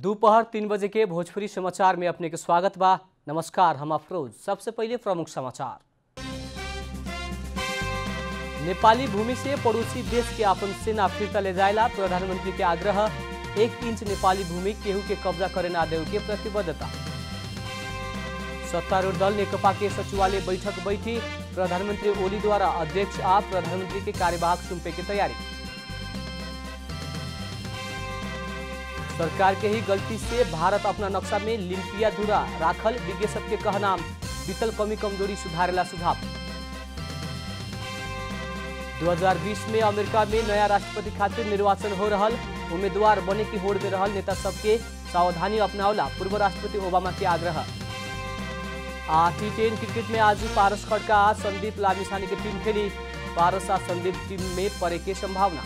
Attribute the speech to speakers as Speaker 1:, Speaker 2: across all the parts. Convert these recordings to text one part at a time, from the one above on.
Speaker 1: दोपहर तीन बजे के भोजपुरी समाचार में अपने के स्वागत बा नमस्कार हम अफरोज सबसे पहले प्रमुख समाचार नेपाली भूमि से पड़ोसी देश के अपन सेना फिर्ता ले जाएला प्रधानमंत्री के आग्रह एक इंच नेपाली भूमि केहू के कब्जा करे ना देव के प्रतिबद्धता सत्तारूढ़ दल नेकपा के सचिवालय बैठक बैठी प्रधानमंत्री ओली द्वारा अध्यक्ष आ प्रधानमंत्री के कार्यवाहक सुम्पे की तैयारी सरकार के ही गलती से भारत अपना नक्शा में लिम्पिया धुरा राखल विज्ञ सबके कहनाम बीतल कमी कमजोरी सुधारेला सुझाव 2020 में अमेरिका में नया राष्ट्रपति खातिर निर्वाचन हो रहल उम्मीदवार बने की होड़ में रहल नेता सबके सावधानी अपनावला पूर्व राष्ट्रपति ओबामा के आग्रह आ टी टेन क्रिकेट में आज पारस खड़का आ संदीप लामिसानी की टीम खेली पारस आ संदीप टीम में पड़े के संभावना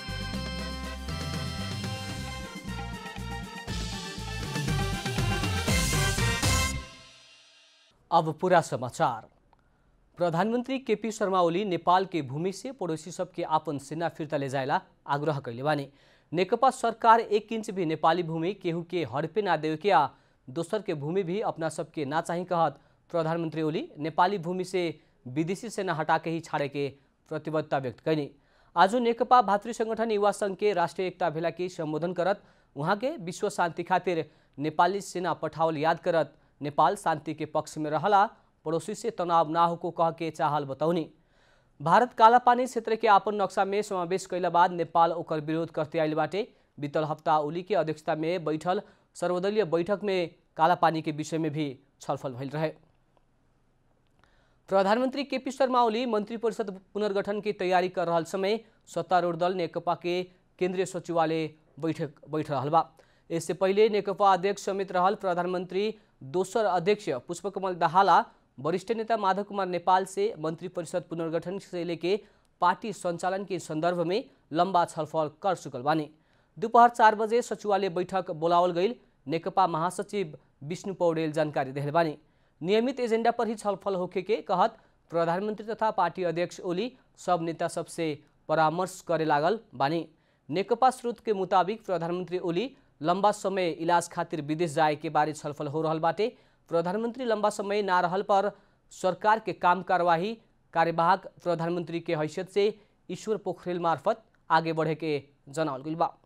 Speaker 1: अब पूरा समाचार प्रधानमंत्री केपी शर्मा ओली नेपाल के भूमि से पड़ोसी सबके आपन सेना फिर्ता ले जाएला आग्रह कैले बानी नेकपा सरकार एक इंच भी नेपाली भूमि केहू के हड़पे ना देवे के आ दोसर के भूमि भी अपना सबके ना चाही कहत प्रधानमंत्री ओली नेपाली भूमि से विदेशी सेना हटा के ही छाड़े के प्रतिबद्धता व्यक्त कैनी आज नेकपा भातृ संगठन युवा संघ के राष्ट्रीय एकता भेला के संबोधन करत वहाँ के विश्व शांति खातिर नेपाली सेना पठावल याद करत नेपाल शांति के पक्ष में रहला पड़ोसी से तनाव ना होको कह के चाहल बतौनी भारत कालापानी क्षेत्र के आपन नक्शा में समावेश कैला बाद नेपाल ओकर विरोध करते आयल बाटे बीतल हफ्ता ओली के अध्यक्षता में बैठल सर्वदलीय बैठक में कालापानी के विषय में भी छलफल भइल रहे प्रधानमंत्री केपी शर्मा ओली मंत्री परिषद पुनर्गठन की तैयारी कर रहल समय सत्तारूढ़ दल नेकपा के केंद्रीय सचिवालय बैठक बैठ रहल बा इससे पहले नेकपा अध्यक्ष समेत रहल प्रधानमंत्री दोसर अध्यक्ष पुष्पकमल दाहाला वरिष्ठ नेता माधव कुमार नेपाल से मंत्री परिषद पुनर्गठन से लेके पार्टी संचालन के संदर्भ में लंबा छलफल कर चुकल बानी दोपहर चार बजे सचिवालय बैठक बोलावल गई नेकपा महासचिव विष्णु पौडेल जानकारी दिले बानी नियमित एजेंडा पर ही छलफल होखे के कहत प्रधानमंत्री तथा पार्टी अध्यक्ष ओली सब नेता सबसे परामर्श करे लागल बानी नेकपा स्रोत के मुताबिक प्रधानमंत्री ओली लंबा समय इलाज खातिर विदेश जाए के बारे छलफल हो रहल बाटे प्रधानमंत्री लंबा समय ना रहल पर सरकार के काम कार्यवाही कार्यवाहक प्रधानमंत्री के हैसियत से ईश्वर पोखरेल मार्फत आगे बढ़े के जनावल गइल बा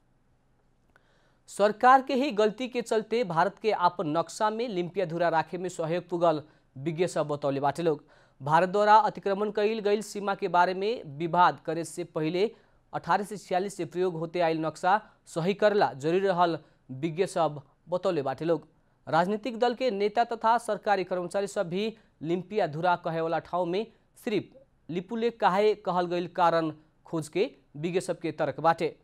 Speaker 1: सरकार के ही गलती के चलते भारत के आपन नक्शा में लिम्पिया धुरा राखे में सहयोग पुगल विज्ञ सब बतौले बाटे लोग भारत द्वारा अतिक्रमण कैल गई सीमा के बारे में विवाद करे से पहले अठारह से छियालीस से प्रयोग होते आयल नक्शा सही करला जरूरी रहल विज्ञ सब बतौले बाटे लोग राजनीतिक दल के नेता तथा सरकारी कर्मचारी सब भी लिम्पिया धुरा कहे वाला ठाउँ में सिर्फ लिपुले काहे कहल गई कारण खोज के विज्ञ सबके तर्क बाटे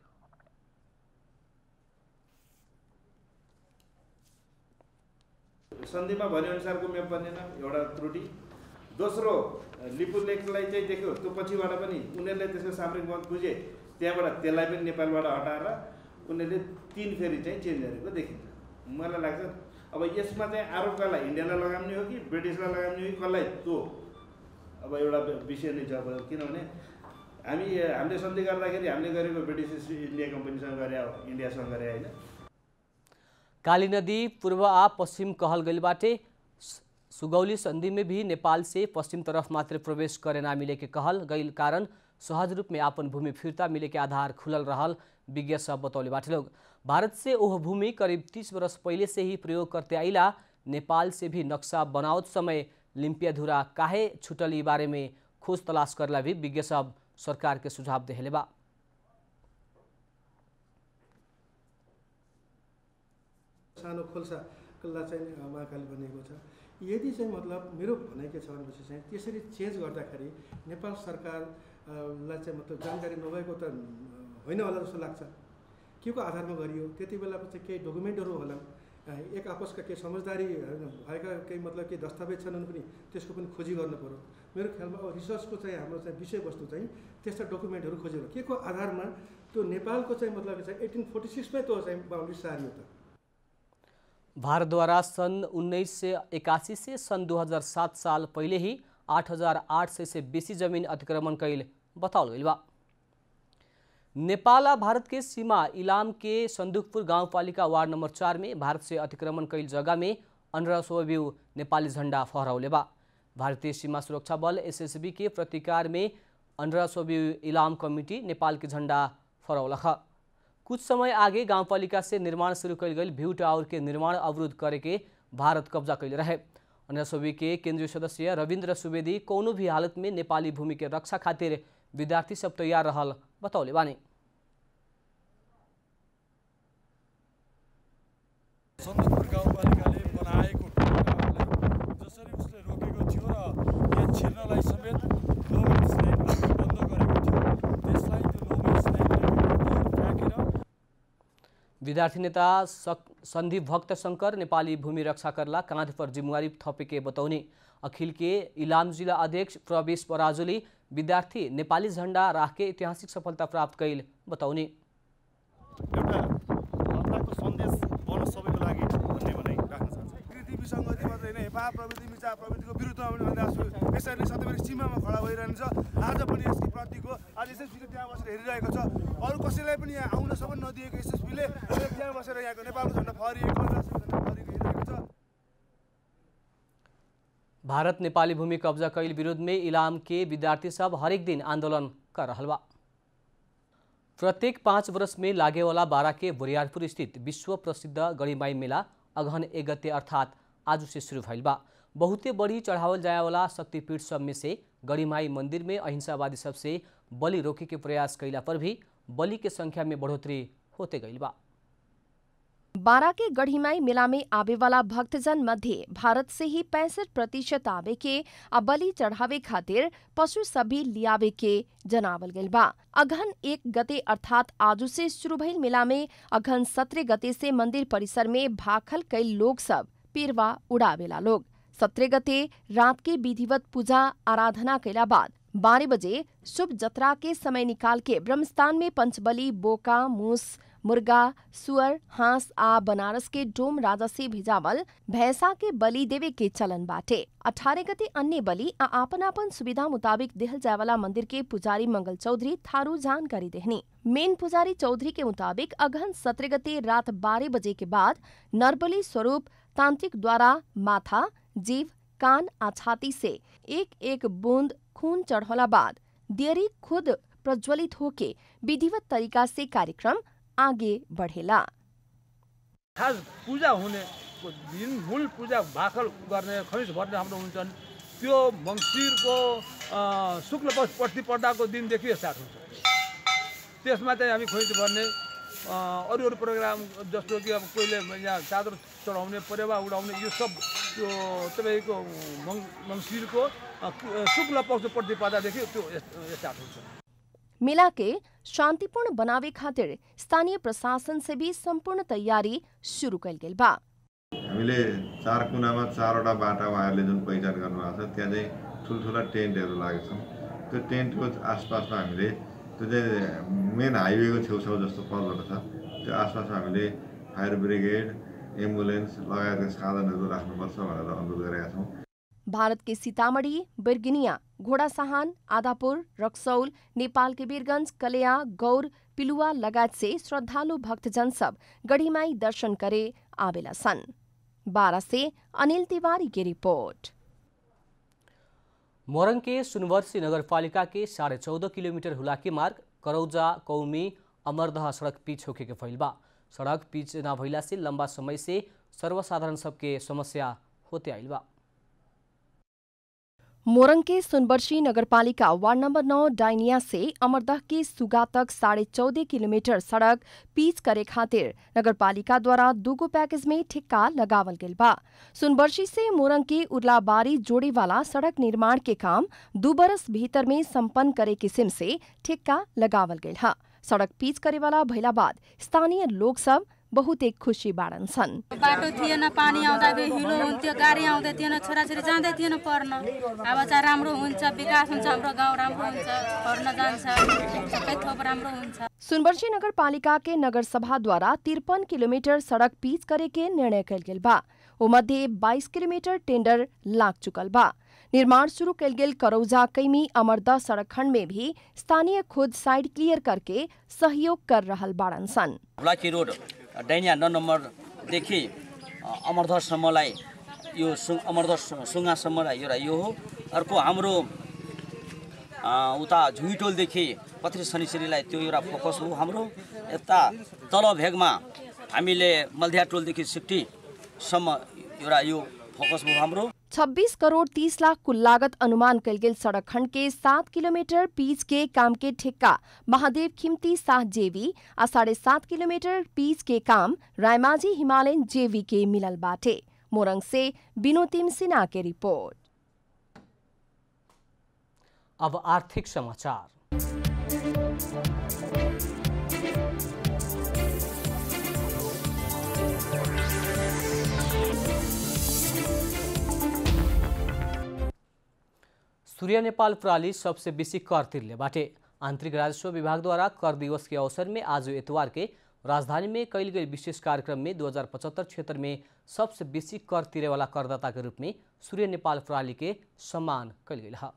Speaker 2: सन्धिमा भनेअनुसारको म्याप बनेन एउटा त्रुटि दोस्रो लिपु लेकलाई चाहिँ देख्यो त्यो पछिबाट पनि उनीहरूले त्यसको सामरिक मत बुझे त्यहाँबाट त्यसलाई पनि नेपालबाट हटाएर उनीहरूले तिन फेरि चाहिँ चेन्ज गरेको देखिन्छ मलाई लाग्छ अब यसमा चाहिँ आरोप कसलाई इन्डियालाई लगाउने हो कि ब्रिटिसलाई लगाउने हो कि कसलाई त्यो अब एउटा विषय नै छ अब किनभने हामी हामीले सन्धि गर्दाखेरि हामीले गरेको ब्रिटिस इन्डिया कम्पनीसँग गरे हो इन्डियासँग गरे होइन
Speaker 1: काली नदी पूर्व आ पश्चिम कहल गई बाटे सुगौली संधि में भी नेपाल से पश्चिम तरफ मात्र प्रवेश करे ना मिले के कहल गई कारण सहज रूप में आपन भूमि फिरता मिले के आधार खुलल रहल विज्ञ सब बतौले बाटे लोग भारत से ओह भूमि करीब तीस वर्ष पहले से ही प्रयोग करते आइला नेपाल से भी नक्शा बनावत समय लिम्पिया धुरा काहे छुटल ई बारे में खोज तलाश करला भी विज्ञ सब सरकार के सुझाव देहले बा
Speaker 3: सानो खोल्सालाई चाहिँ महाकाली बनिएको छ यदि चाहिँ मतलब मेरो भनाइ के छ भनेपछि चाहिँ त्यसरी चेन्ज गर्दाखेरि नेपाल सरकारलाई चाहिँ मतलब जानकारी नभएको त होइन होला जस्तो लाग्छ के को आधारमा गरियो त्यति बेला चाहिँ केही डकुमेन्टहरू होला एक आपसका केही समझदारी भएका केही मतलब केही दस्तावेज छन् भने पनि त्यसको पनि खोजी गर्नु पऱ्यो मेरो ख्यालमा अब रिसर्चको चाहिँ हाम्रो चाहिँ विषयवस्तु चाहिँ त्यस्ता डकुमेन्टहरू खोजेर के को आधारमा त्यो नेपालको चाहिँ मतलब चाहिँ एटिन फोर्टी सिक्समै त्यो चाहिँ बााउन्ड्री सारियो त
Speaker 1: भारत द्वारा सन उन्नीस से इक्यासी से सन 2007 साल पहले ही 8,800 से बेसी जमीन अतिक्रमण कैल बताओल गई बा नेपाल आ भारत के सीमा इलाम के संदुकपुर गाउँपालिका वार्ड नंबर चार में भारत से अतिक्रमण कैल जगह में अंडर सोव्यू नेपाली झंडा फहराउले बा भारतीय सीमा सुरक्षा बल एसएसबी के प्रतिकार में अंडर सोव्यू इलाम कमिटी नेपाल के झंडा फहरौलख कुछ समय आगे गाउँपालिका से निर्माण शुरू कैल गई भ्यू टावर के निर्माण अवरुद्ध करे के भारत कब्जा कैले रहे अन्य सोवी के केंद्रीय सदस्य रविन्द्र सुवेदी कोनो भी हालत में नेपाली भूमि के रक्षा खातिर विद्यार्थी सब तैयार रहल बतौले बानी
Speaker 4: सन्दकपुर गाउँपालिकाले बनाएको ढोकाहरूलाई जसरी उसले रोकेको थियो र यहाँ छिर्नलाई समेत नोमेन स्लाइड बन्द गरेको थियो त्यसलाई त्यो नोमेन स्लाइडले फ्याँकेर
Speaker 1: विद्यार्थी नेता सक सन्दीप भक्त शंकर नेपाली भूमि रक्षा करला कांध पर जिम्मेवारी थपे के बतौने अखिल के इलाम जिला अध्यक्ष प्रवेश पराजुली विद्यार्थी नेपाली झण्डा राखे ऐतिहासिक सफलता प्राप्त कैल बतौने
Speaker 5: एउटा हल्लाको सन्देश बनोस् सबैको लागि भन्ने भनाइ राख्न चाहन्छु
Speaker 4: प्रकृति विसङ्गति मात्रै होइन हेपा प्रविधि मिचा प्रविधिको विरुद्धमा पनि भनिरहेको छु यसरी सधैँभरि सीमामा खडा भइरहन्छ आज पनि यसको प्रतिको आज एसएसपीले त्यहाँ बसेर हेरिरहेको छ अरू कसैलाई पनि यहाँ आउन सबै नदिएको एसएसपीले त्यहाँ बसेर यहाँको नेपालको झन्डा फहरिएको राष्ट्रिय झन्डा फहरिएको हेरिरहेको छ
Speaker 1: भारत नेपाली भूमि कब्जा कैल विरोध में इलाम के विद्यार्थी सब हरेक दिन आंदोलन कर रहल बा प्रत्येक पाँच वर्ष में लागे वाला बारा के बुरियारपुर स्थित विश्व प्रसिद्ध गणिमाई मेला अगहन एक गते अर्थात आज से शुरू भइल बा बहुते बड़ी चढ़ावल जाए वाला शक्तिपीठ सब में से गणिमाई मंदिर में अहिंसावादी सबसे बलि रोके के प्रयास कैला पर भी बलि के संख्या में बढ़ोतरी होते गइल बा
Speaker 6: बारा के गढ़ीमाई मेला में आवे वाला भक्तजन मध्य भारत से ही पैंसठ प्रतिशत आवे के आ बलि चढ़ावे खातिर पशु सभी लियावे के जनावल गइल बा अघन एक गते अर्थात आजू से शुरू भइल मेला में अघन सत्रह गते से मंदिर परिसर में भाखल कई लोग सब पीरवा उड़ावेला लोग सत्रह गते रात के विधिवत पूजा आराधना कैला बाद बारह बजे शुभ जत्रा के समय निकाल के ब्रह्मस्थान में पंचबली बोका मूस मुर्गा सुअर हांस आ बनारस के डोम राजा से भिजावल भैंसा के बलि देवे के चलन बाटे अठारह गते अन्य बलि आ आपन आपन सुविधा मुताबिक देहल जाय वाला मंदिर के पुजारी मंगल चौधरी थारू जानकारी देहनी मेन पुजारी चौधरी के मुताबिक अगहन सत्रह गते रात बारह बजे के बाद नरबली स्वरूप तांत्रिक द्वारा माथा जीव कान आ छाती से एक एक बूंद खून चढ़ौला बाद दियरी खुद प्रज्वलित होके विधिवत तरीका से कार्यक्रम आगे बढ़ेला
Speaker 7: खास पूजा हुने दिन मूल पूजा भाकल गर्ने खैस भर्ने हाम्रो हुन्छन् त्यो मङ्सिरको अ, शुक्ल पक्ष प्रतिपदाको दिनदेखि स्टार्ट हुन्छ त्यसमा चाहिँ हामी खैस भर्ने अ, अरू अरू प्रोग्राम जस्तो कि अब कोहीले यहाँ चादर चढाउने परेवा उडाउने यो सब त्यो तपाईँको मङ मङ्सिरको अ, शुक्ल पक्ष प्रतिपदादेखि त्यो स्टार्ट हुन्छ
Speaker 6: मेला के शांतिपूर्ण बनावे खातिर स्थानीय प्रशासन से भी संपूर्ण तैयारी शुरू कल गेल बा
Speaker 8: हामीले चार कुनामा चारवटा बाटा उहाँहरूले जुन पहिचान गर्नुभएको छ त्यहाँ चाहिँ ठुल्ठुला टेन्टहरू लागेको छन् त्यो टेन्टको आसपासमा हामीले त्यो चाहिँ मेन हाइवेको छेउछाउ जस्तो पदबाट छ त्यो आसपासमा हामीले फायर ब्रिगेड एम्बुलेन्स लगायतका साधनहरू राख्नुपर्छ भनेर अनुरोध गरेका छौँ
Speaker 6: भारत के सीतामढ़ी बिर्गिनिया घोड़ासहान आदापुर रक्सौल नेपाल के वीरगंज कलेया गौर पिलुआ लगायत से श्रद्धालु भक्तजन सब गढ़ीमाई दर्शन करे आवेला सन बारा से अनिल तिवारी की रिपोर्ट
Speaker 1: मोरङ के सुनवर्सी नगरपालिका के साढ़े चौदह किलोमीटर हुलाकी मार्ग करौजा कौमी अमरदह सड़क पिच होके के फैल बा सड़क पिच न भइला से लंबा समय से सर्वसाधारण सबके समस्या होते आइल बा
Speaker 6: मोरंग के सुनबर्शी नगरपालिका वार्ड नंबर नौ डाइनिया से अमरदह के सुगा तक साढ़े चौदह किलोमीटर सड़क पीच करे खातिर नगरपालिका द्वारा दूगो पैकेज में ठिक्का लगावल गेल बा सुनबर्शी से मोरंग के उर्लाबारी जोड़े वाला सड़क निर्माण के काम दू बरस भीतर में संपन्न करे किस्म से ठिक्का लगावल गेल हा सड़क पीच करे वाला भइला बाद स्थानीय लोग सब बहुत एक खुसी बाड़न छन्
Speaker 9: बाटो थिएन पानी आउँदा बे हिलो हुन्थ्यो गाडी आउँदै थिएन छोराछोरी जाँदै थिएन पढ्न अब चाहिँ राम्रो हुन्छ विकास हुन्छ हाम्रो गाउँ राम्रो हुन्छ पढ्न जान्छ सबै थोक राम्रो हुन्छ
Speaker 6: सुनबर्सी नगरपालिका के नगर सभा द्वारा तिरपन किलोमीटर सड़क पीच करे के निर्णय कल गेल बा ओ मध्य बाईस किलोमीटर टेंडर लाग चुकल बा निर्माण शुरू कल गेल करौजा कैमी अमरदह सड़क खंड में भी स्थानीय खुद साइड क्लियर करके सहयोग कर रहल बाड़न सन
Speaker 10: ब्लाकी रोड डाइनिया नौ नम्बरदेखि अमरधरसम्मलाई यो सु अमरधर सु- सुङ्गासम्मलाई एउटा यो हो अर्को हाम्रो अ, उता झुइटोलदेखि पथरी शनिश्रीलाई त्यो एउटा फोकस हो हाम्रो यता तल भेगमा हामीले मल्धिया टोलदेखि सिफ्टीसम्म एउटा यो फोकस हो हाम्रो
Speaker 6: 26 करोड़ 30 लाख कुल लागत अनुमान कल गेल सड़क खंड के सात किलोमीटर पीच के काम के ठेक्का महादेव खिमती साह जेवी आ साढ़े सात किलोमीटर पीच के काम रायमाझी हिमालयन जेवी के मिलल बाटे मोरंग से बिनोतिम सिन्हा के रिपोर्ट
Speaker 1: अब आर्थिक समाचार सूर्य नेपाल प्रणाली सबसे बेसी कर तिर्ने बाटे आंतरिक राजस्व विभाग द्वारा कर दिवस के अवसर में आज इतवार के राजधानी में कल गई विशेष कार्यक्रम में 2075 क्षेत्र में सबसे बेसी कर तिरे वाला करदाता के रूप में सूर्य नेपाल प्रणाली के सम्मान कल गई है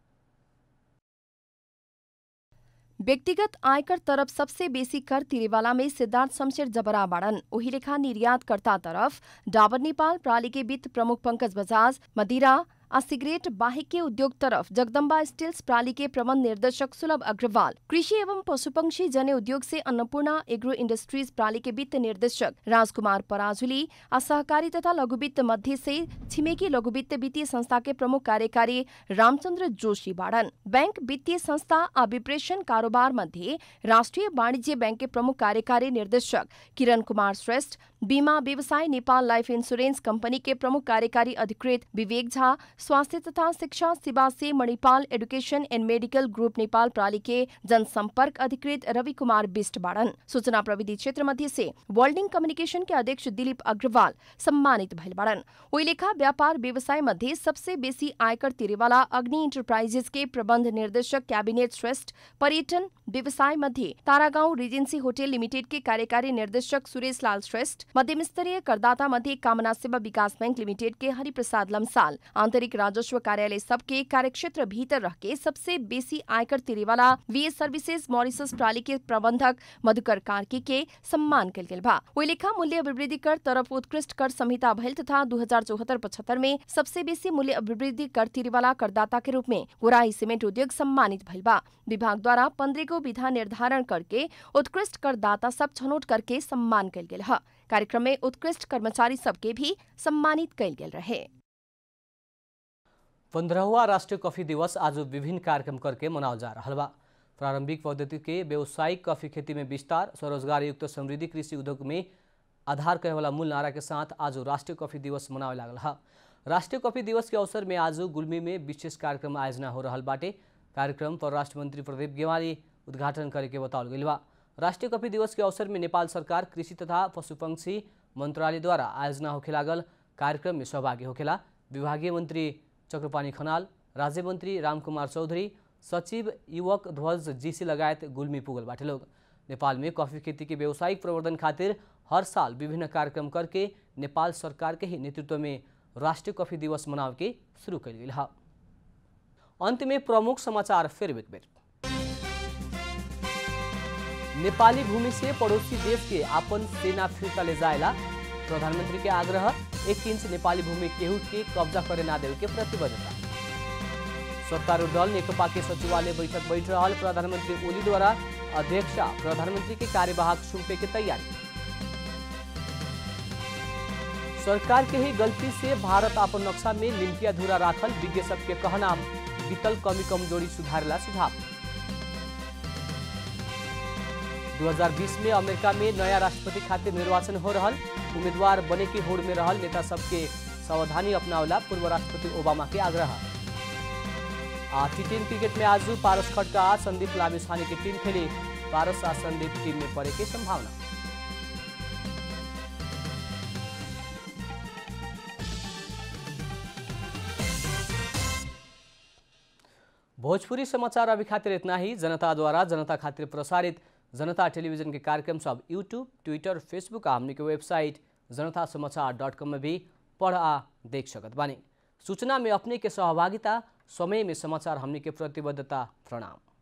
Speaker 6: व्यक्तिगत आयकर तरफ सबसे बेसी कर तिरेवाला में सिद्धार्थ शमशेर जबरा बाड़न ओही लेखा निर्यातकर्ता तरफ डाबर नेपाल प्रणाली के वित्त प्रमुख पंकज बजाज मदिरा आ सिगरेट बाहेक के उद्योग तरफ जगदम्बा स्टील्स प्रणाली के प्रबंध निर्देशक सुलभ अग्रवाल कृषि एवं पशुपक्षी जन्य उद्योग से अन्नपूर्णा एग्रो इंडस्ट्रीज प्रणाली के वित्त निर्देशक राजकुमार पराजुली आ सहकारी तथा लघु वित्त मध्य से छिमेकी लघु वित्त वित्तीय संस्था के प्रमुख कार्यकारी रामचंद्र जोशी बाड़न बैंक वित्तीय संस्था आ विप्रेषण कारोबार मध्ये राष्ट्रिय वाणिज्य बैंक के प्रमुख कार्यकारी निर्देशक किरण कुमार श्रेष्ठ बीमा व्यवसाय नेपाल लाइफ इंश्योरेंस कंपनी के प्रमुख कार्यकारी अधिकृत विवेक झा स्वास्थ्य तथा शिक्षा सेवा से Manipal education and medical group Nepal प्रणाली के जनसंपर्क अधिकृत रवि कुमार बिष्ट बाड़न सूचना प्रविधि क्षेत्र मध्य से वर्ल्डिंग कम्युनिकेशन के अध्यक्ष दिलीप अग्रवाल सम्मानित भइल बाड़न ओई लेखा व्यापार व्यवसाय मध्ये सबसे बेसी आयकर तिरेवाला अग्नि इंटरप्राइजेस के प्रबंध निर्देशक कैबिनेट श्रेष्ठ पर्यटन व्यवसाय मध्ये तारागांव रिजेंसी होटल लिमिटेड के कार्यकारी निर्देशक सुरेश लाल श्रेष्ठ मध्यम स्तरीय करदाता मध्ये कामना सेवा विकास बैंक लिमिटेड के हरिप्रसाद लम्साल आंतरिक राजस्व कार्यालय सबके कार्यक्षेत्र भीतर रह के सबसे बेसी आयकर तिरेवाला वीएस सर्विसेज मॉरिसस प्रणाली के प्रबंधक मधुकर कार्की के सम्मान कल गेल बा ओई लेखा मूल्य अभिवृद्धि कर तरफ उत्कृष्ट कर संहिता भइल तथा दू हजार चौहत्तर पचहत्तर में सबसे बेसी मूल्य अभिवृद्धि कर तिरेवाला करदाता के रूप में गोराई सीमेंट उद्योग सम्मानित भइल बा विभाग द्वारा पंद्रह गो विधा निर्धारण करके उत्कृष्ट करदाता सब छनौट करके सम्मान कल गेल ह कार्यक्रम में उत्कृष्ट कर्मचारी सबके भी सम्मानित कल गेल रहे
Speaker 1: पंद्रहवा राष्ट्रीय कॉफी दिवस आज विभिन्न कार्यक्रम करके मनावल जा रहा बा प्रारंभिक पद्धति के व्यावसायिक कॉफी खेती में विस्तार स्वरोजगार युक्त समृद्धि कृषि उद्योग में आधार कहे वाला मूल नारा के साथ आज राष्ट्रीय कॉफी दिवस मनावे लागल है राष्ट्रीय कॉफी दिवस के अवसर में आज गुल्मी में विशेष कार्यक्रम आयोजना हो रहा बाटे कार्यक्रम परराष्ट्र मंत्री प्रदीप गेवाली उद्घाटन करके बताओल गई बा राष्ट्रीय कॉफी दिवस के अवसर में नेपाल सरकार कृषि तथा पशुपक्षी मंत्रालय द्वारा आयोजना होखे लागल कार्यक्रम में सहभागी होखेला विभागीय मंत्री चक्रपाणी खनाल राज्य मंत्री रामकुमार चौधरी सचिव युवक ध्वज जीसी लगायत गुल्मी पुगल बाटे लोग नेपाल में कॉफी खेती के व्यावसायिक प्रवर्धन खातिर हर साल विभिन्न कार्यक्रम करके नेपाल सरकार के ही नेतृत्व में राष्ट्रीय कॉफी दिवस मनाव के शुरू कल गई है अंत में प्रमुख समाचार फिर एक बेर नेपाली भूमि से पड़ोसी देश के आपन सेना फिर्ता ले जाएला प्रधानमंत्री के आग्रह एक इंच नेपाली भूमि केहू के कब्जा करे ना देवे के प्रतिबद्धता सत्तारूढ़ दल नेकपा के सचिवालय बैठक बैठ रहा प्रधानमंत्री ओली द्वारा अध्यक्षा प्रधानमंत्री के कार्यवाहक सौंपे के तैयारी सरकार के ही गलती से भारत अपन नक्शा में लिंकिया धुरा राखल विज्ञ सबके कहना बीतल कमी कमजोरी सुधारेला सुझाव 2020 में अमेरिका में नया राष्ट्रपति खातिर निर्वाचन हो रहा उम्मीदवार बने के होड़ में रहल नेता सबके सावधानी अपनावला पूर्व राष्ट्रपति ओबामा के आग्रह टी टेन क्रिकेट में आज पारस खटका संदीप लामिछाने की टीम खेली पारस आ संदीप टीम में पड़े की संभावना भोजपुरी समाचार अभी खातिर इतना ही जनता द्वारा जनता खातिर प्रसारित जनता टेलीविजन के कार्यक्रम सब यूट्यूब ट्विटर फेसबुक आ हमने के वेबसाइट जनता समाचार डॉट कॉम में भी पढ़ आ देख सकत बानी सूचना में अपने के सहभागिता समय में समाचार हमने के प्रतिबद्धता प्रणाम